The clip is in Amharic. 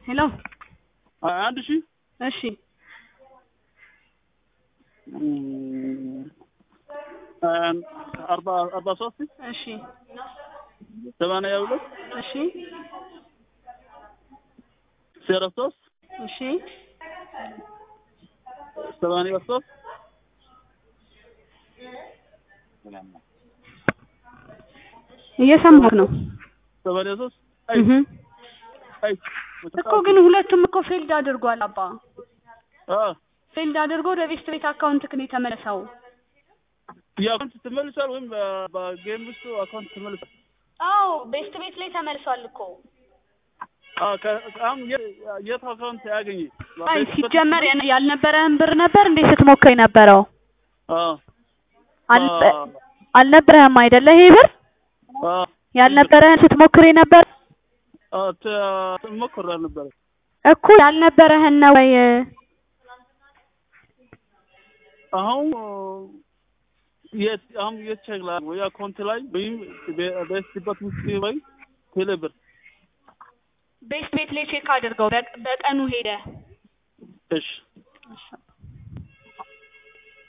ሄሎ አንድ ሺህ እሺ አርባ አርባ ሶስት እሺ ሰማንያ ሁለት እሺ ዜሮ ሶስት እሺ ሰማንያ ሶስት እየሰማሁህ ነው ሰማንያ ሶስት አይ እህ አይ እኮ ግን ሁለቱም እኮ ፌልድ አድርጓል አባ አ ፌልድ አድርጎ ወደ ቤስት ቤት አካውንትክ ነው የተመለሰው የአካውንት ትመልሳል ወይም በ- በጌም ውስጥ አካውንት ትመልሳል? አዎ ቤስት ቤት ላይ ተመልሷል እኮ አ ከ- አሁን የ- የት አካውንት ያገኘ አይ ሲጀመር ያን- ያልነበረህን ብር ነበር እንዴ ስትሞክር የነበረው አ አልነበ- አልነበረህም አይደለ ይሄ ብር አ ያልነበረህን ስትሞክር የነበር አ ተ- ሞክሬ ነበረ እኮ ያልነበረህን ነው ወይ አሁን የት አሁን የት ቼክ ላይ ወይ አካውንት ላይ ወይም በስቲበት ውስጥ ወይ ቴሌብር ቤስት ቤት ላይ ቼክ አድርገው በቅ- በቀኑ ሄደ እሺ